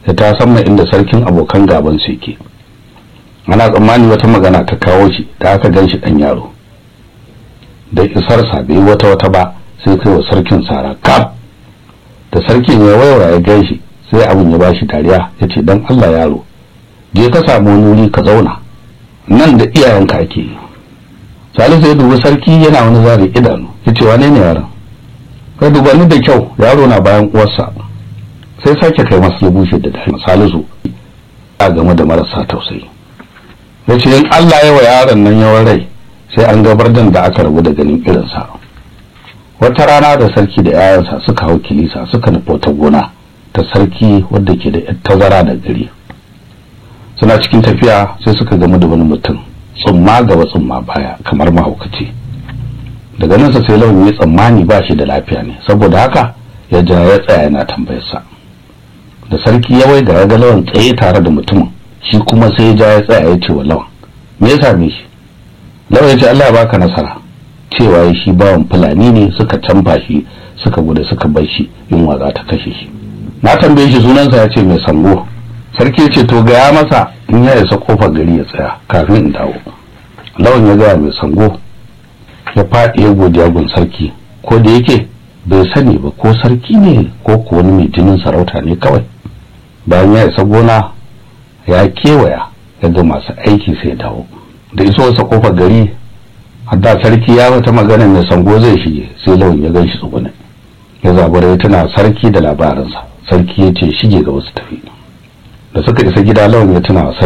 ya ta san inda sarkin abokan gaban su yake ana tsammani wata magana ta kawo shi da aka gan shi dan yaro da isarsa bai wata wata ba sai kai wa sarkin sara kaf da sarkin ya waiwaya ya gan shi sai abin ya bashi dariya ya ce dan Allah yaro je ka samu wani wuri ka zauna nan da iyayenka ake yi salisu ya dubi sarki yana wani zari idanu ya ce wane ne yaron ka duba ni da kyau yaro na bayan uwarsa sai sake kai masa ya bushe da dare salisu a game da marasa tausayi ya ce in Allah ya wa yaron nan yawan rai sai an gabar da aka rabu da ganin irinsa wata rana da sarki da yayansa suka hau kilisa suka nufi wata gona ta sarki wadda ke da tazara da gari suna cikin tafiya sai suka gamu da wani mutum tsumma gaba tsumma baya kamar mahaukaci daga nan sa sai lawan ya tsammani ba shi da lafiya ne saboda haka ya ja ya tsaya yana tambayarsa da sarki ya wai ga ya ga lawan tsaye tare da mutumin shi kuma sai ya ja ya tsaya ya ce wa lawan me ya same shi lawan ya ce Allah ya baka nasara cewa ya shi bawan fulani ne suka canfa shi suka gudu suka bar shi yunwa za ta kashe shi na tambaye shi sunansa ya ce mai sango sarki ya ce to gaya masa in ya isa kofar gari ya tsaya kafin in dawo lawan ya gaya mai sango ya faɗi ya godiya gun sarki ko da yake bai sani ba ko sarki ne ko ko wani mai jinin sarauta ne kawai bayan ya isa gona ya kewaya ya ga masu aiki sai dawo da iso wasa kofar gari hadda sarki ya wata magana mai sango zai shige sai lawan ya ganshi tsugune ya zabura ya tuna sarki da labarinsa sarki ya ce shige ga wasu tafi da suka isa gida lawan ya tuna